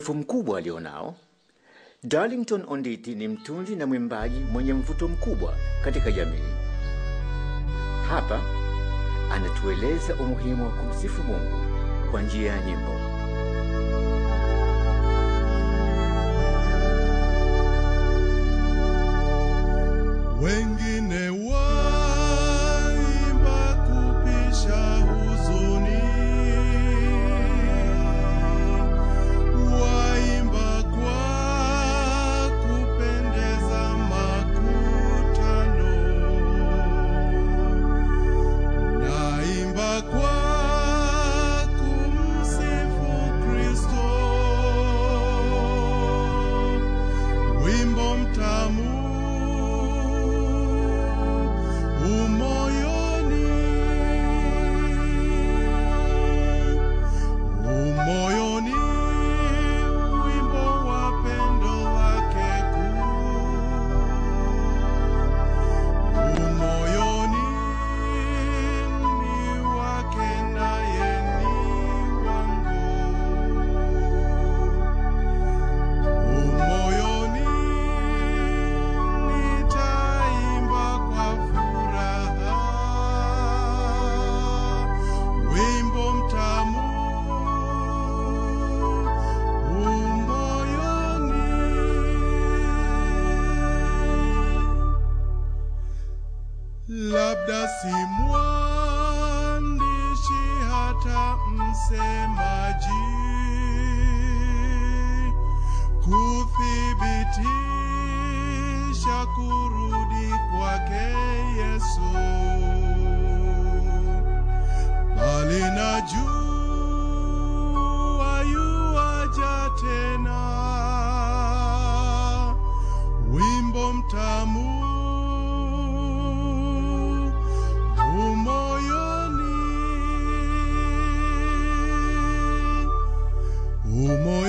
umaarufu mkubwa alionao, Darlington Onditi ni mtunzi na mwimbaji mwenye mvuto mkubwa katika jamii. Hapa anatueleza umuhimu wa kumsifu Mungu kwa njia ya nyimbo. Wengine waimba kupisha huzuni, waimba kwa kupendeza makutano, naimba kwa kumsifu Kristo, wimbo mtamu umoyoni, umoyoni, wimbo wa pendo lake kuu, umoyoni ni wake naye ni wangu, umoyoni nitaimba kwa furaha wimbo mtamu umoyoni labda si mwandishi hata msemaji kuthibitisha kurudi kwake Yesu, bali najua yuaja tena, wimbo mtamu umoyoni, umoyoni